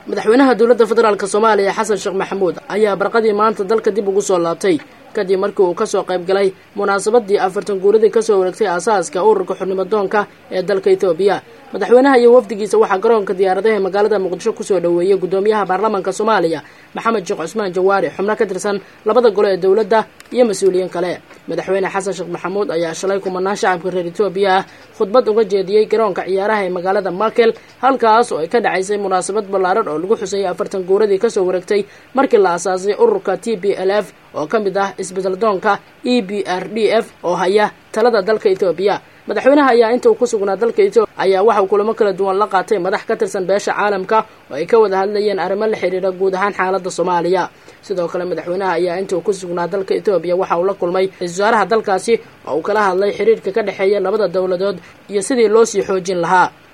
madaxweynaha dowladda federaalk soomaaliya xasan sheekh maxamuud ayaa barqadii maanta dalka dib ugu soo laabtay kadib markii uu kasoo qayb galay munaasabadii afartan guuradii kasoo wareegtay aasaaska ururka xurnimo doonka ee dalka etoobiya madaxweynaha iyo wafdigiisa waxaa garoonka diyaaradaha magaalada muqdisho kusoo dhoweeyey gudoomiyaha baarlamaanka soomaaliya maxamed sheekh cusmaan jawaari xubno ka tirsan labada gole ee dowladda iyo mas-uuliyiin kale madaxweyne xasan sheekh maxamuud ayaa shalay kumanaan shacabka reer etoobiya ah khudbad uga jeediyey garoonka ciyaaraha ee magaalada makel halkaas oo ay ka dhacaysay munaasabad ballaaran oo lagu xusayay afartan guuradii kasoo wareegtay markii la asaasay ururka t b l f oo ka mid ah isbedel doonka e b r d f oo haya talada dalka etoobiya madaxweynaha ayaa inta uu ku sugnaa dalka etoobiya ayaa waxa uu kulamo kala duwan la qaatay madax ka tirsan beesha caalamka oo ay ka wada hadlayeen arrimo la xiriira guud ahaan xaaladda soomaaliya sidoo kale madaxweynaha ayaa inta uu ku sugnaa dalka etoobiya waxa uu la kulmay ra-isul wasaaraha dalkaasi oo uu kala hadlay xiriirka ka dhexeeya labada dowladood iyo sidii loo sii xoojin lahaa